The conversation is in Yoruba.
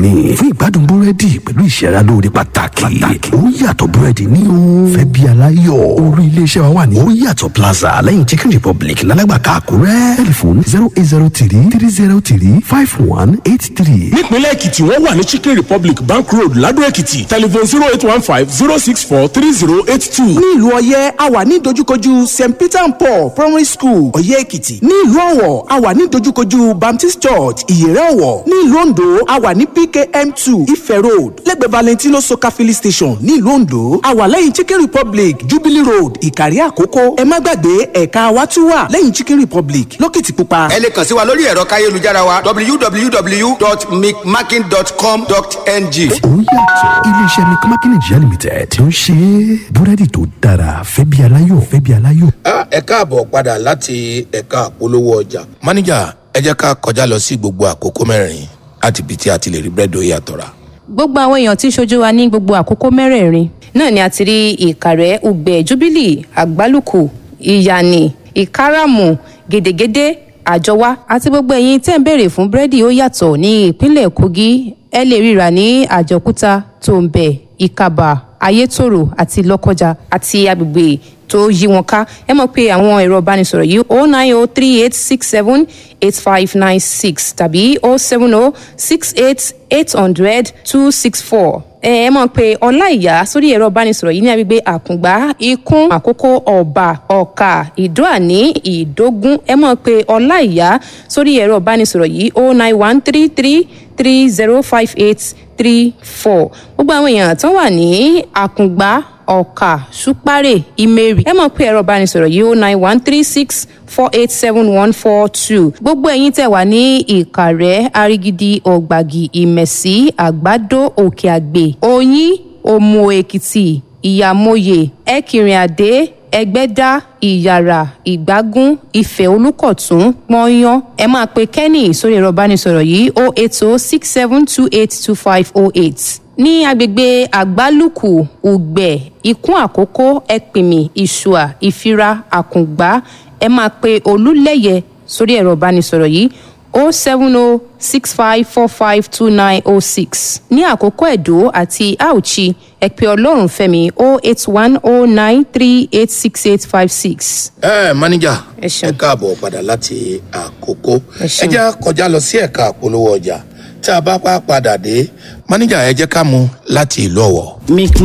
ni fún ìgbádùn búrẹ́dì pẹ̀lú ìṣẹ́ra lóore pàtàkì ó yàtọ̀ búrẹ́dì ní o fẹ́ bí aláyọ̀ orí iléeṣẹ́ wa wà ní ó yàtọ̀ plaza lẹ́yìn chicken republic lálágbàká àkúrẹ́ tẹlifon zero eight zero three three zero three five one eight three. nípínlẹ̀ èkìtì wọ́n wà ní chicken republic bank road ladò èkìtì telephone zero eight one five zero six four three zero eight two. ní ìlú ọyẹ́ a wà ní dojúkojú st peter and paul primary school ọyẹ́ èkìtì ní ìlú ọ̀wọ̀ a wà ní dojúkojú baptist church ìyẹ̀rẹ̀ ọ̀wọ̀ ní ìlú ondo a wà ní pkm two ife road lẹ́gbẹ̀ẹ́ valentino soka filling station ní ìlú ondo a wà lẹ́yìn chicken republic jubilee road ìkàrí àkókò ẹ má gbàgbé ẹ̀ka wa tún wà lẹ́yìn chicken republic lókìtìpupa. ẹ lè kàn sí wa lórí ẹ̀rọ káyélujára wa www.micmaking.com.ng. ó yàtọ̀ iléeṣẹ́ mcmakin nigeria limited tí ó ń ṣe búrẹ́dì tó dára fẹ́ bí aláyọ̀ fẹ́ bí aláyọ̀. ẹ káàbọ̀ padà láti ẹ̀ka àpolówó ọjà. máníjà ẹ jẹ́ ká kọjá lọ sí gbogbo àkókò mẹ́rin láti ibi tí a ti lè rí búrẹ́dì ó yàtọ̀ rà. gbogbo àwọn èèyàn tí ń ṣojú wa ní gbogbo àkókò mẹ́rẹ̀ẹ̀rin náà ni a ti rí ìkàrẹ́ ugbẹ́ jubilee àgbálùkù ìyànì ìkáràmù gèdègèdè àjọwá àti gbogbo ẹ̀yin tẹ́ ń béèrè fún búrẹ́dì ó yàtọ̀ ní ìpínlẹ̀ kogi ẹ lè ríra ní àjọkúta tòǹbẹ̀ ìkàbà ayétòrò àti lọ́kọjà àti agbègbè tó yí wọn ká ẹ mọ̀ pé àwọn ẹ̀rọ ìbánisọ̀rọ̀ yìí o nine o three eight six seven eight five nine six tàbí o seven o six eight eight hundred two six four ẹ ẹ mọ̀ pé ọláìyá sórí ẹ̀rọ ìbánisọ̀rọ̀ yìí ní agbègbè àkùngbá ikún àkókò ọ̀bà ọ̀kà ìdóàní ìdógún ẹ mọ̀ pé ọláìyá sórí ẹ̀rọ ìbánisọ̀rọ̀ yìí o nine one three three three zero five eight three four gbogbo àwọn èèyàn tó wà ní àkùngbá ọ̀kà ṣúpárẹ̀ ìmẹ̀rì ẹ mọ̀ pé ẹ̀rọ ìbánisọ̀rọ̀ yìí ó nine one three six four eight seven one four two gbogbo ẹ̀yin tẹ̀ wá ní ìkàrẹ́ arigidi ọ̀gbàgì ìmẹ̀sí àgbàdo òkè àgbè oyin òmù èkìtì ìyàmóye ẹkìrìnàdé ẹgbẹ́dá ìyàrá ìgbágún ìfẹ́ olùkọ̀tún pọ́nyán ẹ máa pe kenny sórí ẹ̀rọ ìbánisọ̀rọ̀ yìí o eight o six seven two eight two five o eight ní agbègbè àgbálùkù ùgbẹ ikún àkókò ẹpìmì ìṣùà ìfira àkùngbá ẹ máa pe olúlẹyẹ sórí ẹ̀rọ ìbánisọ̀rọ̀ yìí o seven o six five four five two nine o six ní àkókò ẹ̀dó àti auchi ẹ pe ọlọ́run fẹ́mi o eight one o nine three eight six eight five six. ẹ máníjà Ẹ ṣeun. ẹ káàbọ̀ padà láti àkókò Ẹ ẹ ṣeun. jẹ́ kọjá lọ sí ẹ̀ka àpolówó ọjà tí a bá pa padà dé máníjà ẹ jẹ́ ká mú láti ìlú ọ̀wọ̀.